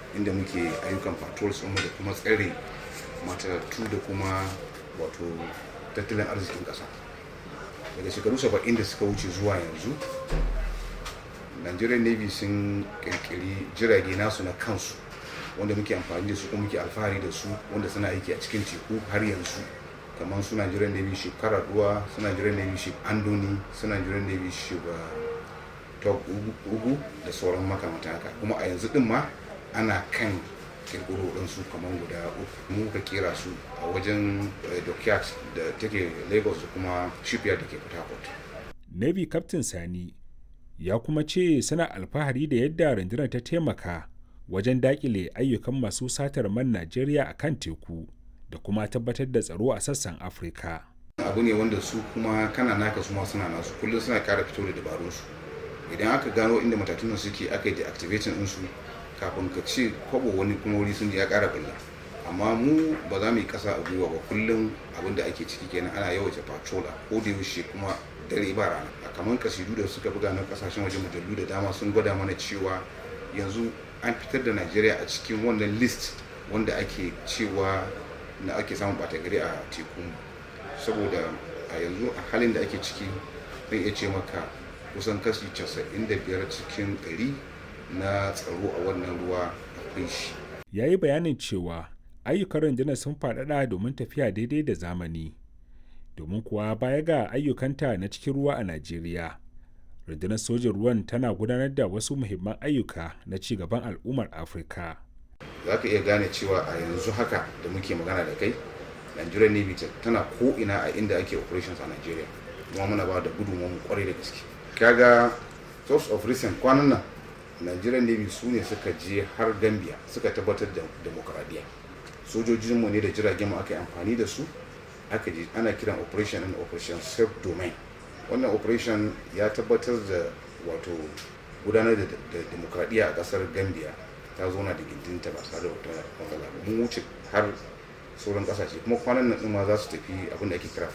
inda muke ayyukan patrols ɗinmu da kuma tsare matattu da kuma wato tattalin arzikin ƙasa daga shekaru saba'in da suka wuce zuwa yanzu nigerian navy sun kirkiri jirage nasu na kansu wanda muke amfani da su kuma muke alfahari da su wanda suna aiki a cikin teku har yanzu kamar su nigerian navy ship karaduwa su nigerian navy ship andoni su nigerian navy ship top ugu da sauran makamantan haka kuma a yanzu din ma ana kan kirkiro ɗinsu kamar guda uku mu ka kera su a wajen dockyard da take lagos da kuma shipyard da ke port harcourt navy captain sani ya kuma ce suna alfahari da yadda rundunar ta taimaka wajen dakile ayyukan masu satar man najeriya a kan teku da kuma tabbatar da tsaro a sassan afirka abu ne wanda su kuma kana naka su ma suna nasu kullum suna kara fito da dabarunsu idan aka gano inda matatunan suke aka yi deactivating ɗinsu kafin ka ce kwabo wani kuma wuri sun ya kara billa amma mu ba za mu yi kasa a gwiwa ba kullum abin da ake ciki kenan ana yawaita patrol a ko da yaushe kuma dare ba rana a kamar kasidu da suka buga na kasashen waje mujallu da dama sun gwada mana cewa yanzu an fitar da najeriya a cikin wannan list wanda ake cewa na ake samun bata gari a teku saboda a yanzu a halin da ake ciki zan iya ce maka kusan kashi 95 cikin 100 na tsaro a wannan ruwa akwai shi. Ya yi bayanin cewa ayyukan rundunar sun faɗaɗa domin tafiya daidai da zamani. Domin kuwa baya ga ayyukanta na cikin ruwa a Najeriya, rundunar sojin ruwan tana gudanar da wasu muhimman ayyuka na ci gaban al'ummar Afirka. Za ka iya gane cewa a yanzu haka da muke magana da kai, Nigerian Navy tana ko'ina a inda ake operations a Najeriya. Kuma muna ba da gudunmu kwarai da gaske. Kaga source of recent kwanan nan nigerian navy su ne suka je har gambia suka tabbatar da demokradiyya sojojinmu ne da jiragen mu aka yi amfani da su aka je ana kiran operation and operation self domain wannan operation ya tabbatar da wato gudanar da demokradiyya a kasar gambia ta zauna da gindinta ba tare da wata matsala ba mun wuce har sauran kasashe kuma kwanan nan ma za su tafi abin da ake kira